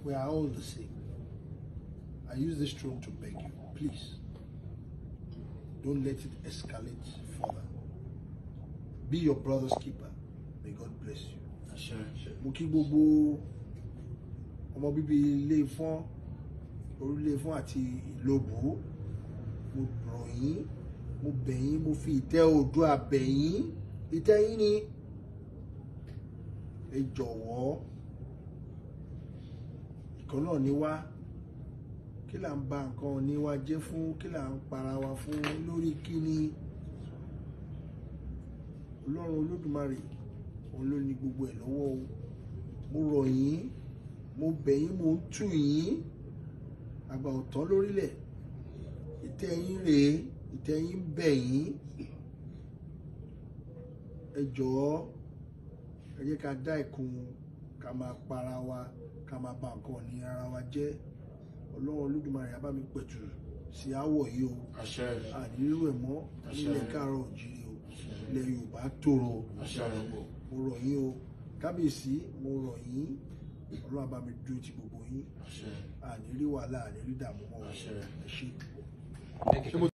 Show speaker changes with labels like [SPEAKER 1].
[SPEAKER 1] We are all the same. I use this throne to beg you, please. Don't let it escalate further. Be your brother's keeper. May God bless you. Mo kí gbogbo ọmọ bíbí ilé Ifọ̀n, orílẹ̀ Ifọ̀n àti Ìlóbù. Mo rọ̀ yín, mo bẹ̀ yín, mo fi ìtẹ́ Oòduà bẹ̀ yín. Ìtẹ́ yín ni ẹ jọ̀wọ́ ìkan náà ní wá kí là ń ba nǹkan ní wa jẹ́ fún kí là ń para wa fún lórí kíni ọlọ́run olódùmarè òun ló ní gbogbo ẹ̀ lọ́wọ́ o mo rọ̀ yín mo bẹ̀ yín mo ń tù yín àgbà ọ̀tán lórílẹ̀ ìtẹ́ yín rèé ìtẹ́ yín ń bẹ̀ yín ẹ jọ̀ọ́ ẹ jẹ́ ká dá ìkun ká máa para wa ká máa ba nǹkan ní ara wa jẹ́ ọlọ́run olódùmarè á bá mi pẹ̀tù sí àwọ̀ yìí o
[SPEAKER 2] àṣẹ
[SPEAKER 1] àdírírò ẹ̀ mọ́ nílẹ̀ káàárọ̀ òjìrì o ilẹ̀ yorùbá tòrò o
[SPEAKER 2] àṣẹ
[SPEAKER 1] mo rọ̀ yín o kábíyèsí mo rọ̀ yín ọlọ́run á bá mi dúró ti gbogbo yín
[SPEAKER 2] àṣẹ
[SPEAKER 1] àní rí wàhálà àní rí dààmú mọ́ o
[SPEAKER 2] Àṣẹ.
[SPEAKER 1] ẹ ṣé.
[SPEAKER 2] ṣé mo